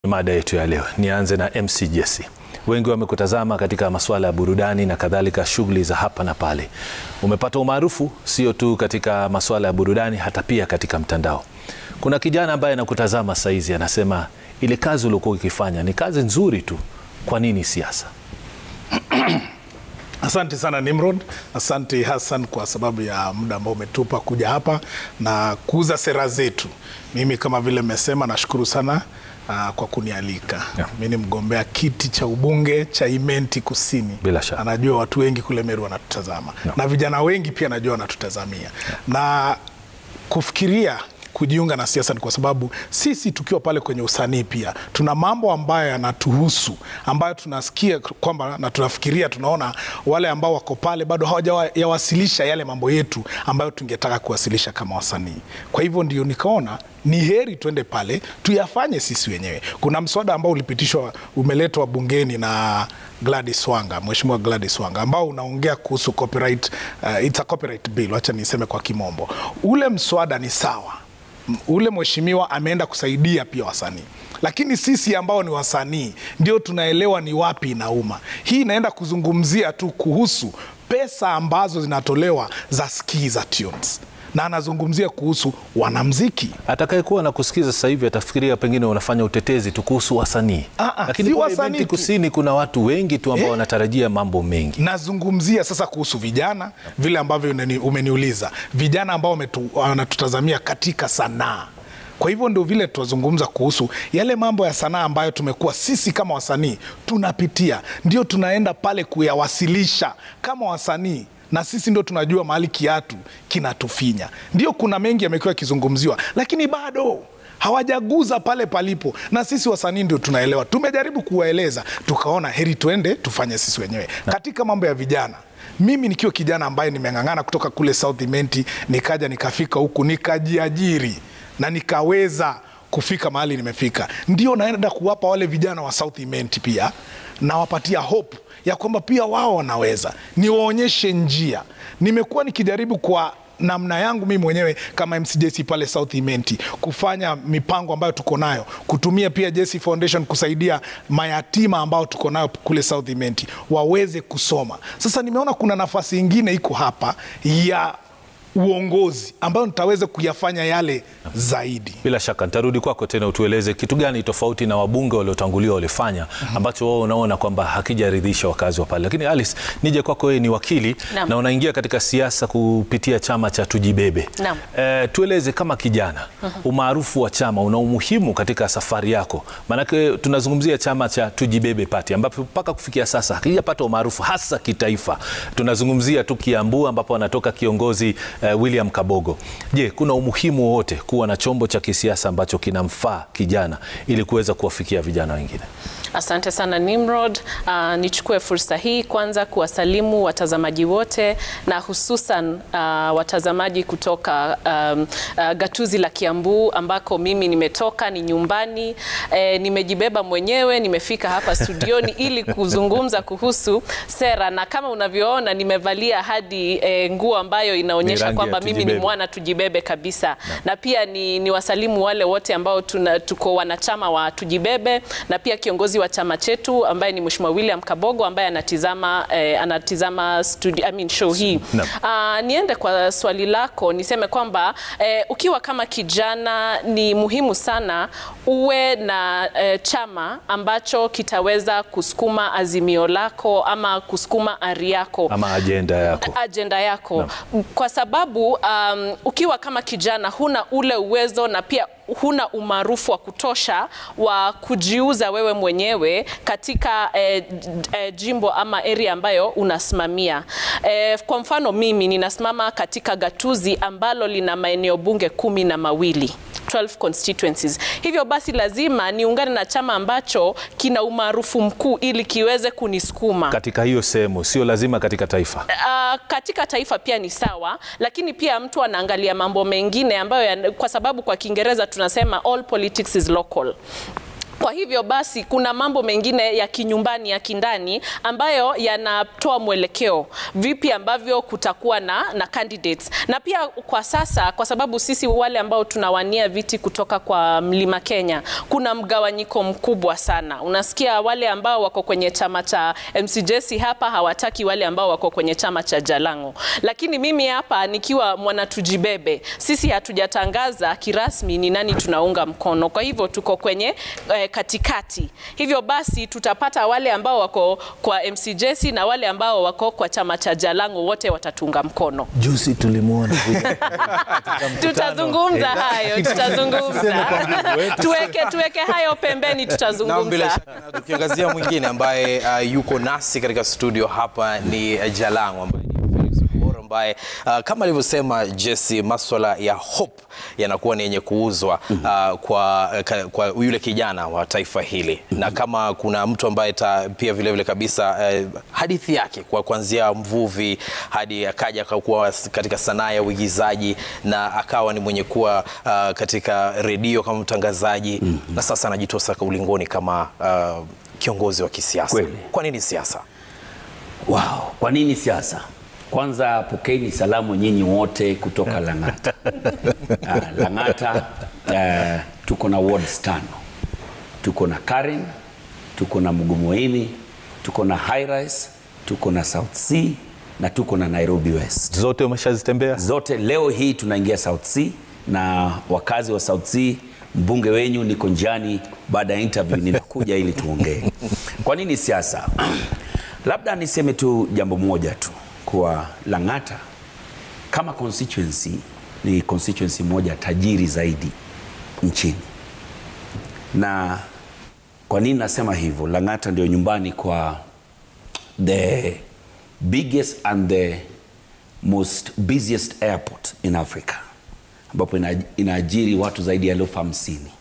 Mada yetu ya leo, nianze na MC Jesse. Wengi wamekutazama katika masuala ya burudani na kadhalika, shughuli za hapa na pale. Umepata umaarufu sio tu katika masuala ya burudani, hata pia katika mtandao. Kuna kijana ambaye anakutazama saizi anasema, ile kazi uliokuwa ukifanya ni kazi nzuri tu, kwa nini siasa? Asante sana Nimrod, asante Hassan kwa sababu ya muda ambao umetupa kuja hapa na kuuza sera zetu. Mimi kama vile mmesema, nashukuru sana uh, kwa kunialika Yeah. mi ni mgombea kiti cha ubunge cha Imenti Kusini. Bila shaka. Anajua watu wengi kule Meru wanatutazama na vijana wengi pia najua wanatutazamia na kufikiria kujiunga na siasa ni kwa sababu sisi tukiwa pale kwenye usanii pia tuna mambo ambayo yanatuhusu ambayo tunasikia kwamba na tunafikiria tunaona wale ambao wako pale bado hawajawasilisha yale mambo yetu ambayo tungetaka kuwasilisha kama wasanii. Kwa hivyo ndio nikaona ni heri tuende pale tuyafanye sisi wenyewe. Kuna mswada ambao ulipitishwa umeletwa bungeni na Gladys Wanga, Mheshimiwa Gladys Wanga ambao unaongea kuhusu copyright, uh, it's a copyright bill, acha niseme kwa kimombo. Ule mswada ni sawa, M- ule mheshimiwa ameenda kusaidia pia wasanii, lakini sisi ambao ni wasanii ndio tunaelewa ni wapi inauma. Hii inaenda kuzungumzia tu kuhusu pesa ambazo zinatolewa za skiza tunes, na anazungumzia kuhusu wanamziki Atakayekuwa na kusikiza sasa hivi atafikiria pengine unafanya utetezi tu kuhusu wasanii, Ah, ah, lakini si kule wasanii Imenti tu. Kusini kuna watu wengi tu ambao Eh? wanatarajia mambo mengi. nazungumzia sasa kuhusu vijana vile ambavyo unani- umeniuliza vijana ambao wametu- wanatutazamia katika sanaa kwa hivyo ndio vile tunazungumza kuhusu yale mambo ya sanaa ambayo tumekuwa sisi kama wasanii tunapitia ndio tunaenda pale kuyawasilisha kama wasanii na sisi ndio tunajua mahali kiatu kinatufinya ndio kuna mengi yamekuwa yakizungumziwa lakini bado hawajaguza pale palipo, na sisi wasanii ndio tunaelewa. Tumejaribu kuwaeleza, tukaona heri tuende tufanye sisi wenyewe katika mambo ya vijana. Mimi nikiwa kijana ambaye nimeng'ang'ana kutoka kule South Imenti, nikaja nikafika huku nikajiajiri na nikaweza kufika mahali nimefika, ndio naenda kuwapa wale vijana wa South Imenti pia nawapatia hope ya kwamba pia wao wanaweza, niwaonyeshe njia. Nimekuwa nikijaribu kwa namna yangu mimi mwenyewe kama MCJC pale South Imenti kufanya mipango ambayo tuko nayo, kutumia pia JC Foundation kusaidia mayatima ambao tuko nayo kule South Imenti waweze kusoma. Sasa nimeona kuna nafasi ingine iko hapa ya uongozi ambayo nitaweza kuyafanya yale zaidi. Bila shaka nitarudi kwako tena, utueleze kitu gani tofauti na wabunge waliotangulia walifanya ambacho wao unaona kwamba hakijaridhisha wakazi wa pale. Lakini Alice, nije kwako, wewe ni wakili Naam. na unaingia katika siasa kupitia chama cha Tujibebe. Naam. Eh, tueleze kama kijana, umaarufu wa chama una umuhimu katika safari yako? Maanake tunazungumzia chama cha Tujibebe Party ambapo mpaka kufikia sasa hakijapata umaarufu hasa kitaifa. Tunazungumzia tu Kiambu ambapo anatoka kiongozi eh, William Kabogo. Je, kuna umuhimu wowote kuwa na chombo cha kisiasa ambacho kinamfaa kijana ili kuweza kuwafikia vijana wengine? Asante sana Nimrod. Uh, nichukue fursa hii kwanza kuwasalimu watazamaji wote na hususan uh, watazamaji kutoka um, uh, gatuzi la Kiambu ambako mimi nimetoka, ni nyumbani. Eh, nimejibeba mwenyewe, nimefika hapa studioni ili kuzungumza kuhusu sera, na kama unavyoona nimevalia hadi eh, nguo ambayo Ni inaonyesha rangi ya kwamba mimi ni Tujibebe. mwana tujibebe kabisa na pia ni, ni wasalimu wale wote ambao tuna, tuko wanachama wa tujibebe na pia kiongozi wa chama chetu ambaye ni Mheshimiwa William Kabogo ambaye anatizama, eh, anatizama studio, I mean show hii Naam. Ah, niende kwa swali lako niseme kwamba eh, ukiwa kama kijana ni muhimu sana uwe na eh, chama ambacho kitaweza kusukuma azimio lako ama kusukuma ari yako Ama ajenda yako? ajenda yako kwa sababu um, ukiwa kama kijana huna ule uwezo na pia huna umaarufu wa kutosha wa kujiuza wewe mwenyewe katika eh, eh, jimbo ama area ambayo unasimamia. Eh, kwa mfano mimi ninasimama katika gatuzi ambalo lina maeneo bunge kumi na mawili 12 constituencies. Hivyo basi lazima niungane na chama ambacho kina umaarufu mkuu ili kiweze kunisukuma. Katika hiyo sehemu, sio lazima katika taifa. Uh, katika taifa pia ni sawa, lakini pia mtu anaangalia mambo mengine ambayo ya, kwa sababu kwa Kiingereza tunasema all politics is local. Kwa hivyo basi kuna mambo mengine ya kinyumbani ya kindani ambayo yanatoa mwelekeo vipi ambavyo kutakuwa na, na candidates na pia kwa sasa, kwa sababu sisi wale ambao tunawania viti kutoka kwa Mlima Kenya, kuna mgawanyiko mkubwa sana. Unasikia wale ambao wako kwenye chama cha MCJC hapa hawataki wale ambao wako kwenye chama cha Jalango, lakini mimi hapa nikiwa mwanatujibebe, sisi hatujatangaza kirasmi ni nani tunaunga mkono. Kwa hivyo tuko kwenye eh, katikati. Hivyo basi tutapata wale ambao wako kwa MCJC na wale ambao wako kwa chama cha Jalango, wote watatunga mkono. Juzi tulimwona Tutazungumza hayo, tutazungumza tuweke, tuweke hayo pembeni, Na bila tutazungumza. shaka na tukiangazia mwingine ambaye uh, yuko nasi katika studio hapa ni uh, Jalango ambaye ni Felix Ogour ambaye uh, kama alivyosema Jesse, maswala ya hope yanakuwa ni yenye kuuzwa uh, kwa, ka, kwa yule kijana wa taifa hili na kama kuna mtu ambaye ta, pia vile vile kabisa uh, hadithi yake kwa kuanzia mvuvi hadi akaja akakuwa katika sanaa ya uigizaji na akawa ni mwenye kuwa uh, katika redio kama mtangazaji na sasa anajitosa ulingoni kama uh, kiongozi wa kisiasa. Kweli. Kwa nini siasa? Wow, kwa nini siasa? Kwanza pokeeni salamu nyinyi wote kutoka Lang'ata. Ah, Lang'ata eh, tuko na wards tano. Tuko na Karen, tuko na Mugumoini, tuko na High Rise, tuko na South Sea na tuko na Nairobi West. zote umeshazitembea? Zote leo hii tunaingia South Sea na wakazi wa South Sea, mbunge wenyu niko njiani, baada ya interview ninakuja ili tuongee. Kwa nini siasa? Labda niseme tu jambo moja tu kwa Lang'ata kama constituency ni constituency moja tajiri zaidi nchini. Na kwa nini nasema hivyo? Lang'ata ndio nyumbani kwa the biggest and the most busiest airport in Africa ambapo ina- inaajiri watu zaidi ya elfu hamsini.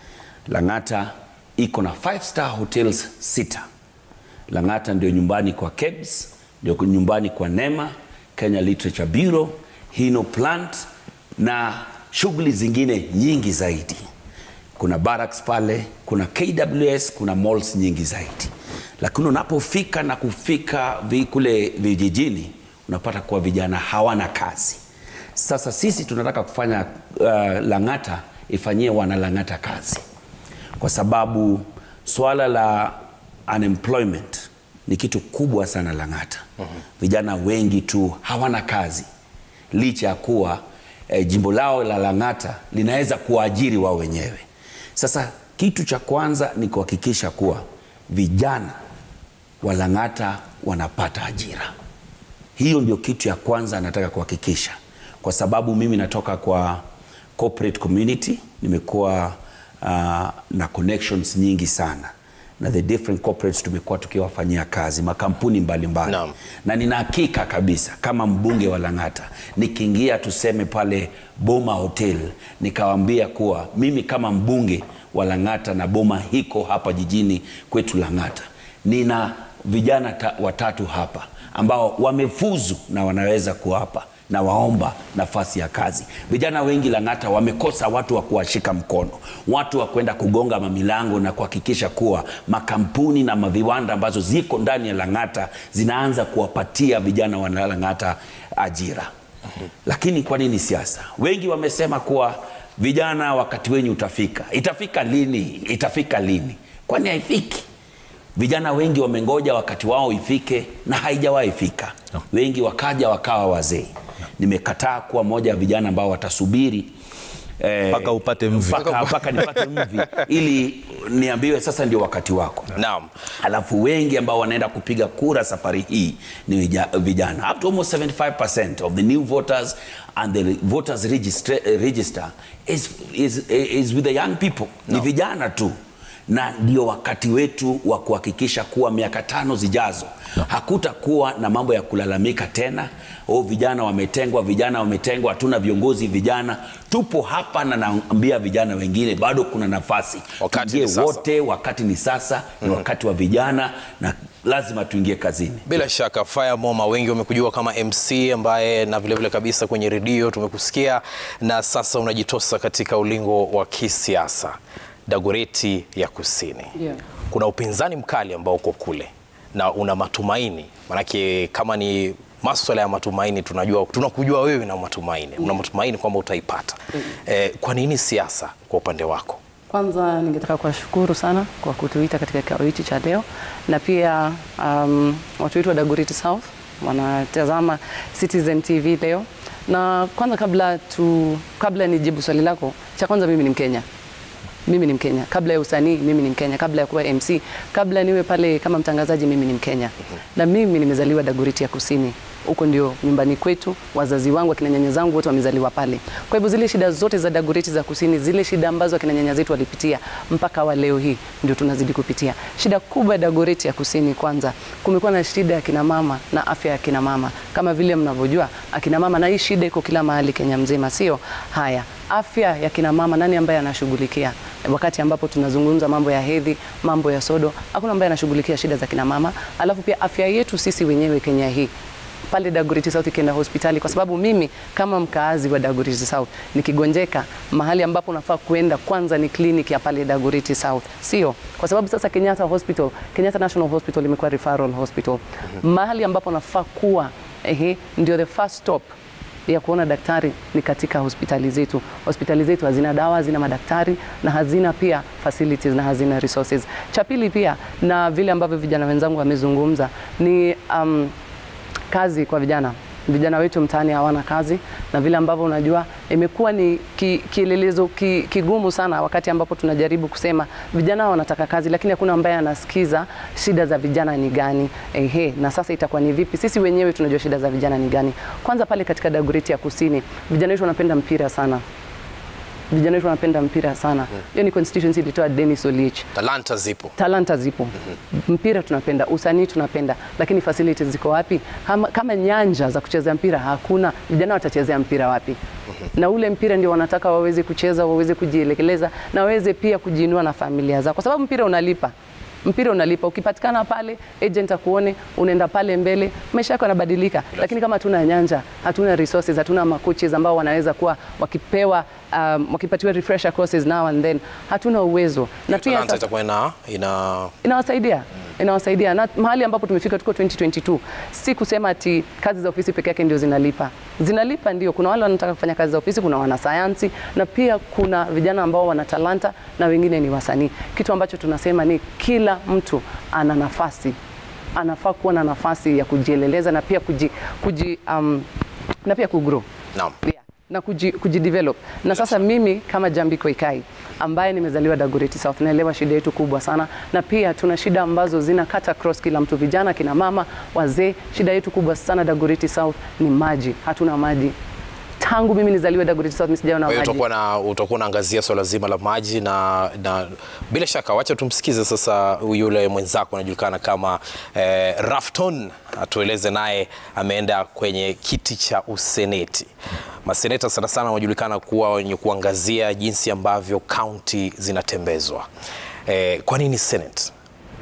Lang'ata iko na five star hotels sita. Lang'ata ndio nyumbani kwa KEBS, ndio nyumbani kwa NEMA, Kenya Literature Bureau, Hino Plant na shughuli zingine nyingi zaidi. Kuna barracks pale, kuna KWS, kuna malls nyingi zaidi. Lakini unapofika na kufika vi- kule vijijini unapata kuwa vijana hawana kazi. Sasa sisi tunataka kufanya uh, Lang'ata ifanyie wana Lang'ata kazi kwa sababu swala la unemployment ni kitu kubwa sana Lang'ata. Vijana wengi tu hawana kazi licha ya kuwa eh, jimbo lao la Lang'ata linaweza kuwaajiri wao wenyewe. Sasa kitu cha kwanza ni kuhakikisha kuwa vijana wa Lang'ata wanapata ajira. Hiyo ndio kitu ya kwanza nataka kuhakikisha, kwa sababu mimi natoka kwa corporate community, nimekuwa uh, na connections nyingi sana na the different corporates tumekuwa tukiwafanyia kazi makampuni mbalimbali Naam. na nina hakika kabisa kama mbunge wa Lang'ata nikiingia tuseme pale Boma Hotel nikawaambia kuwa mimi kama mbunge wa Lang'ata na Boma hiko hapa jijini kwetu Lang'ata, nina vijana ta, watatu hapa ambao wamefuzu na wanaweza kuwapa na waomba nafasi ya kazi. Vijana wengi Lang'ata wamekosa watu wa kuwashika mkono, watu wa kwenda kugonga mamilango na kuhakikisha kuwa makampuni na maviwanda ambazo ziko ndani ya Lang'ata zinaanza kuwapatia vijana wa Lang'ata ajira. Lakini kwa nini siasa? Wengi wamesema kuwa vijana, wakati wenyu utafika. Itafika lini? Itafika lini? Kwani haifiki? Vijana wengi wamengoja wakati wao ifike na haijawahi fika. Wengi wakaja wakawa wazee. Nimekataa kuwa moja ya vijana ambao watasubiri eh, Mpaka upate mvi. mpaka, mpaka nipate mvi ili niambiwe sasa ndio wakati wako. Naam. Alafu wengi ambao wanaenda kupiga kura safari hii ni vija- vijana. Up to almost 75% of the new voters and the voters register, register is, is, is with the young people. Ni vijana tu na ndio wakati wetu wa kuhakikisha kuwa miaka tano zijazo hakutakuwa na mambo ya kulalamika tena. Oh, vijana wametengwa, vijana wametengwa, hatuna viongozi vijana. Tupo hapa na naambia vijana wengine bado kuna nafasi. Wakati ni Tuingie sasa. wote, wakati ni sasa, ni wakati wa vijana na lazima tuingie kazini. Bila shaka Fire Moma, wengi wamekujua kama MC ambaye na vilevile vile kabisa kwenye redio tumekusikia, na sasa unajitosa katika ulingo wa kisiasa. Dagoreti ya Kusini Ndio. kuna upinzani mkali ambao uko kule na una matumaini, manake kama ni maswala ya matumaini, tunajua tunakujua wewe na matumaini, una matumaini kwamba utaipata. Eh, kwa nini siasa kwa upande wako? Kwanza ningetaka kuwashukuru sana kwa kutuita katika kikao hichi cha leo, na pia um, watu wetu wa Dagoretti South wanatazama Citizen TV leo. Na kwanza kabla tu, kabla nijibu swali lako, cha kwanza mimi ni Mkenya. Mimi ni Mkenya. Kabla ya usanii mimi ni Mkenya. Kabla ya kuwa MC, kabla niwe pale kama mtangazaji mimi ni Mkenya. Na mimi nimezaliwa Dagoretti ya Kusini. Huko ndio nyumbani kwetu, wazazi wangu akina nyanya zangu wote wamezaliwa pale. Kwa hivyo zile shida zote za Dagoretti za Kusini, zile shida ambazo akina nyanya zetu walipitia mpaka wa leo hii ndio tunazidi kupitia. Shida kubwa ya Dagoretti ya Kusini, kwanza kumekuwa na shida ya kina mama na afya ya kina mama. Kama vile mnavyojua akina mama, na hii shida iko kila mahali Kenya mzima, sio haya afya ya kina mama, nani ambaye anashughulikia? Wakati ambapo tunazungumza mambo ya hedhi, mambo ya sodo, hakuna ambaye anashughulikia shida za kina mama. Alafu pia afya yetu sisi wenyewe Kenya hii pale Dagoretti South ikienda hospitali, kwa sababu mimi kama mkaazi wa Dagoretti South nikigonjeka, mahali ambapo nafaa kuenda kwanza ni kliniki ya pale Dagoretti South, sio kwa sababu sasa Kenyatta Hospital, Kenyatta National Hospital imekuwa referral hospital, mahali ambapo nafaa kuwa ehe, ndio the first stop ya kuona daktari ni katika hospitali zetu. Hospitali zetu hazina dawa, hazina madaktari na hazina pia facilities na hazina resources. Cha pili pia, na vile ambavyo vijana wenzangu wamezungumza ni um, kazi kwa vijana. Vijana wetu mtaani hawana kazi, na vile ambavyo unajua imekuwa ni ki, kielelezo ki, kigumu sana, wakati ambapo tunajaribu kusema vijana wanataka kazi, lakini hakuna ambaye anasikiza shida za vijana ni gani. Ehe, na sasa itakuwa ni vipi? Sisi wenyewe tunajua shida za vijana ni gani. Kwanza pale katika Dagoretti ya Kusini, vijana wetu wanapenda mpira sana vijana wetu wanapenda mpira sana. Hiyo ni constituency ilitoa Dennis Oliech. Talanta zipo. Talanta zipo, mpira tunapenda, usanii tunapenda, lakini facilities ziko wapi? Kama, kama nyanja za kucheza mpira hakuna, vijana watachezea mpira wapi? Na ule mpira ndio wanataka waweze kucheza, waweze kujielekeleza na waweze pia kujiinua na familia zao, kwa sababu mpira unalipa mpira unalipa. Ukipatikana pale, agent akuone, unaenda pale mbele, maisha yako yanabadilika. Lakini kama hatuna nyanja, hatuna resources, hatuna makoches ambao wanaweza kuwa wakipewa um, wakipatiwa refresher courses now and then, hatuna uwezo na pia Talanta sasa- itakuwa ina, ina inawasaidia inawasaidia na mahali ambapo tumefika tuko 2022 si kusema ati kazi za ofisi peke yake ndio zinalipa zinalipa ndio kuna wale wanataka kufanya kazi za ofisi kuna wanasayansi na pia kuna vijana ambao wana talanta na wengine ni wasanii kitu ambacho tunasema ni kila mtu ana nafasi anafaa kuwa na nafasi ya kujieleleza na pia kuji, kuji um, na pia kugrow Naam. Yeah, na kuji, kujidevelop na sasa mimi kama Jambi Koikai ambaye nimezaliwa Dagoretti South naelewa shida yetu kubwa sana, na pia tuna shida ambazo zina cut across kila mtu, vijana, kina mama, wazee. Shida yetu kubwa sana Dagoretti South ni maji, hatuna maji. Tangu mimi nizaliwe Dagoretti South msijaona Kwa hiyo maji. utakuwa na utakuwa unaangazia swala zima la maji na, na bila shaka wacha tumsikize sasa yule mwenzako anajulikana kama eh, Rafton atueleze naye ameenda kwenye kiti cha useneti. Maseneta sana sana wanajulikana kuwa wenye kuangazia jinsi ambavyo kaunti zinatembezwa. Eh, kwa nini Senate?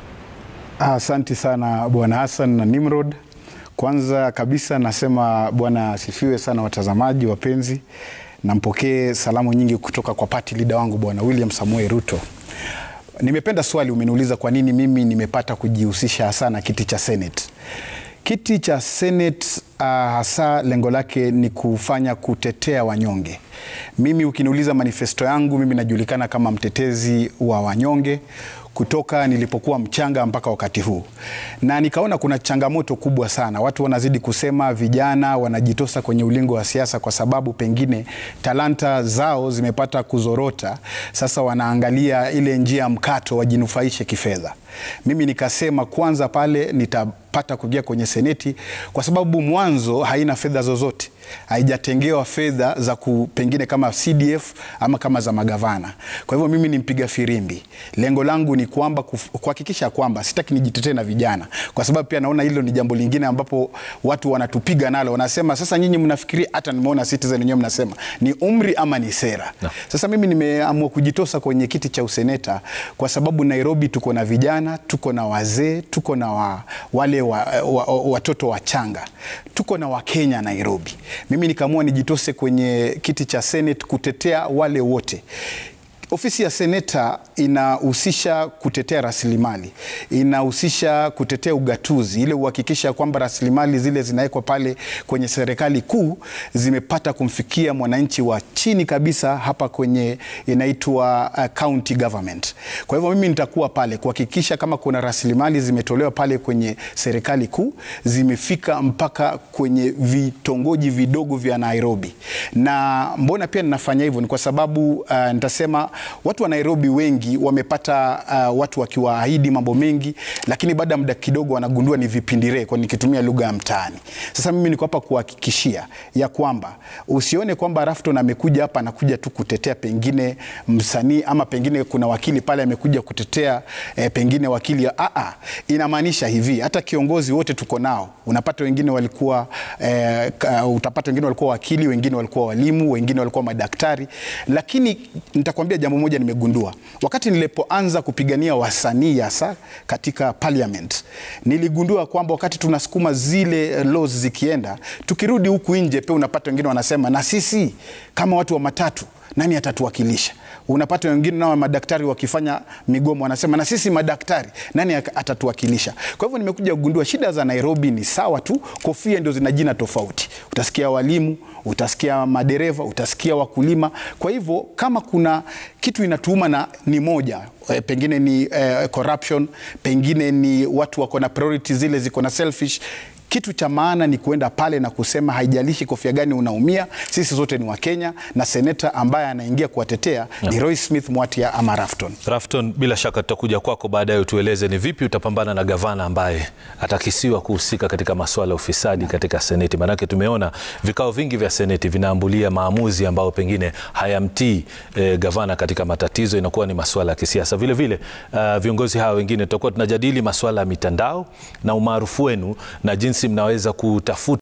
Asante sana Bwana Hassan na Nimrod. Kwanza kabisa nasema Bwana asifiwe sana, watazamaji wapenzi, na mpokee salamu nyingi kutoka kwa party leader wangu Bwana William Samuel Ruto. Nimependa swali umeniuliza kwa nini mimi nimepata kujihusisha hasa na kiti cha Senate. Kiti cha Senate uh, hasa lengo lake ni kufanya kutetea wanyonge. Mimi ukiniuliza manifesto yangu, mimi najulikana kama mtetezi wa wanyonge kutoka nilipokuwa mchanga mpaka wakati huu, na nikaona kuna changamoto kubwa sana. Watu wanazidi kusema vijana wanajitosa kwenye ulingo wa siasa kwa sababu pengine talanta zao zimepata kuzorota. Sasa wanaangalia ile njia ya mkato wajinufaishe kifedha. Mimi nikasema kwanza pale nitapata kuingia kwenye seneti kwa sababu mwanzo haina fedha zozote haijatengewa fedha za ku, pengine kama CDF ama kama za magavana. Kwa hivyo mimi ni mpiga firimbi. Lengo langu ni kwamba kuf- kuhakikisha kwamba sitaki nijitetee na vijana, kwa sababu pia naona hilo ni jambo lingine ambapo watu wanatupiga nalo, wanasema sasa nyinyi mnafikiria, hata nimeona Citizen wenyewe mnasema ni umri ama ni sera. Sasa mimi nimeamua kujitosa kwenye kiti cha useneta kwa sababu Nairobi tuko na vijana, tuko na wazee, tuko na wa, wale wa, wa, wa, watoto wachanga, tuko na Wakenya Nairobi. Mimi nikaamua nijitose kwenye kiti cha Senate kutetea wale wote Ofisi ya seneta inahusisha kutetea rasilimali, inahusisha kutetea ugatuzi, ile uhakikisha kwamba rasilimali zile zinawekwa pale kwenye serikali kuu zimepata kumfikia mwananchi wa chini kabisa, hapa kwenye inaitwa uh, county government. Kwa hivyo mimi nitakuwa pale kuhakikisha kama kuna rasilimali zimetolewa pale kwenye serikali kuu zimefika mpaka kwenye vitongoji vidogo vya Nairobi. Na mbona pia ninafanya hivyo ni kwa sababu uh, nitasema watu wa Nairobi wengi wamepata uh, watu wakiwaahidi mambo mengi, lakini baada ya muda kidogo wanagundua ni vipindiree, kwa nikitumia lugha ya mtaani. Sasa mimi niko hapa kuhakikishia ya kwamba usione kwamba Rafton amekuja hapa anakuja tu kutetea pengine msanii ama pengine kuna wakili pale amekuja kutetea eh, pengine wakili ya aa, inamaanisha hivi, hata kiongozi wote tuko nao, unapata wengine walikuwa eh, ka- utapata wengine walikuwa wakili, wengine walikuwa walimu, wengine walikuwa madaktari, lakini nitakwambia jambo moja nimegundua wakati nilipoanza kupigania wasanii hasa katika parliament, niligundua kwamba wakati tunasukuma zile eh, laws zikienda, tukirudi huku nje pia unapata wengine wanasema na sisi kama watu wa matatu nani atatuwakilisha? Unapata wengine nao madaktari wakifanya migomo wanasema na sisi madaktari nani ak- atatuwakilisha? Kwa hivyo nimekuja kugundua shida za Nairobi ni sawa tu, kofia ndio zina jina tofauti. Utasikia walimu, utasikia madereva, utasikia wakulima. Kwa hivyo kama kuna kitu inatuuma na ni moja eh, pengine ni eh, corruption, pengine ni watu wako na priority zile ziko na selfish kitu cha maana ni kuenda pale na kusema haijalishi kofia gani unaumia, sisi zote ni Wakenya, na seneta ambaye anaingia kuwatetea ni Roy Smith Mwatia ama Rafton. Rafton, bila shaka tutakuja kwako baadaye, utueleze ni vipi utapambana na gavana ambaye atakisiwa kuhusika katika masuala ya ufisadi katika seneti. Maanake tumeona vikao vingi vya seneti vinaambulia maamuzi ambayo pengine hayamtii eh, gavana katika matatizo, inakuwa ni masuala ya kisiasa. Vile vile uh, viongozi hawa wengine tutakuwa tunajadili masuala ya mitandao na umaarufu wenu na jinsi mnaweza kutafuta